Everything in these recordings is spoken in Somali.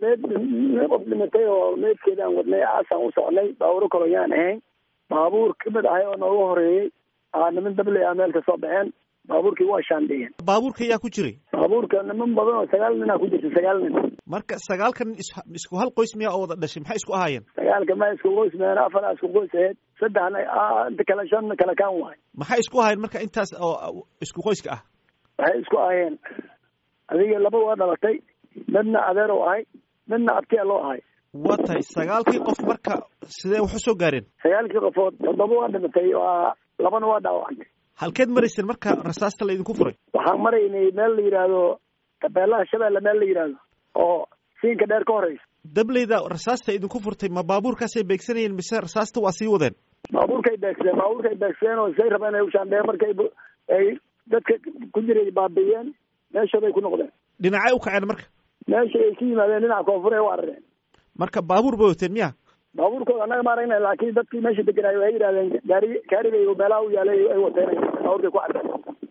meed qof dhimatay oo meedkeedaan wadnay aasaan u socnay baabuuro kaloyaan ahayn baabuur kamid ahay oo nooga horeeyey aa niman dabley a meel ka soo baxeen baabuurkii waa shaandhiyeen baabuurka yaa ku jiray baabuurka niman badan oo sagaal nin a ku jirta sagaal nin marka sagaalkan isku hal qoys miyaa oo wada dhashay maxay isku ahaayeen sagaalka ma isku qoys meen afar a isku qoys aheyd saddexna inta kale shan kale kaan waay maxay isku ahaayeen marka intaas oo isku qoyska ah waxay isku ahayeen adiga laba waa dhalatay midna adeer oo ahay midna abtiya loo ahay waa tahay sagaalkii qof marka sidee wax u soo gaareen sagaalkii qofood toddoba waa dhimatay waa labana waa dhaawacantay halkeed marayseen marka rasaasta la idinku furay waxaan maraynay meel la yidhaahdo tabeelaha shabeelle meel la yidhaahdo oo siinka dheer ka horeysa dableyda rasaasta idinku furtay ma baabuurkaasay beegsanayeen mise rasaasta waa sii wadeen baabuurkay beegseen baabuurkay beegseen oo say rabeen ay ushaandheen markay ay dadka ku jiray baabiiyeen meeshooday ku noqdeen dhinacay u kaceen marka meesha ay ka yimaadeen dhinaca koonfur ay u arareen marka baabuur bay wateen miya baabuurkooda annaga ma aragna laakiin dadkii meesha deganaayo waxay yidhahdeen gaari gaarigay meelaha u yaalay ay wateen baabuurkay ku cadeen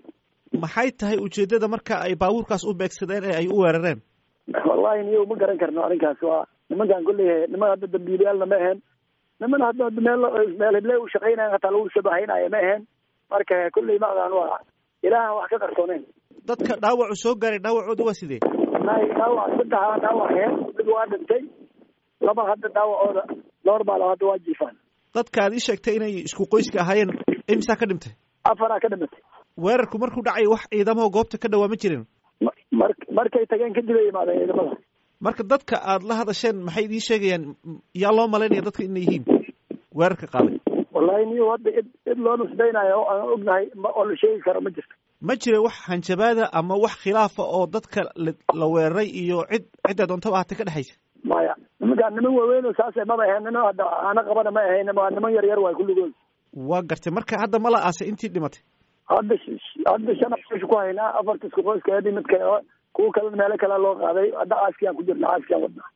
maxay tahay ujeedada marka ay baabuurkaas u beegsadeen ee ay u weerareen wallahi niyo ma garan karno arrinkaas waa nimankan kulley niman hadda dambiilayaalna ma ahaen niman hadda meel meel hible u shaqaynayan hataa lagu shabahaynaayo ma ahaen marka kulley macdan waa ilaahan wax ka qarsooneyn dadka dhaawacu soo gaaray dhaawacooda waa sidee wallahi dhaawac saddexa dhaawac ahayn mid waa dhintay laba hadda dhaawacooda normal hadda waa jiifaan dadka aad ii sheegtay inay isku qoyska ahaayeen imsaa ka dhintay afaraa ka dhimatay weerarku markuu dhacay wax ciidamaho goobta ka dhawaa ma jirin mar markay tageen kadib ay imaadeen ciidamada marka dadka aad la hadasheen maxay idiin sheegayaan yaa loo malaynaya dadka inay yihiin weerarka qaaday wallahi niyo hadda id cid loo nusbaynayo oo aan ognahay oo la sheegi karo ma jirto ma jira wax hanjabaada ama wax khilaafa oo dadka la weeraray iyo cid cidda doontaba ahatay ka dhexaysa maya nimankaan niman waaweyn oo saase maba ahayn niman hadda ana qabana ma ahayn waa niman yar yar waay kulligood waa gartay marka hadda ma la aasay intii dhimatay hadda hadda shan qoys ku haynaa afarta isku qoyska edi mid kale kuwa kale meelo kale loo qaaday hadda aaskiyaan ku jirna aaskiyaan wadnaa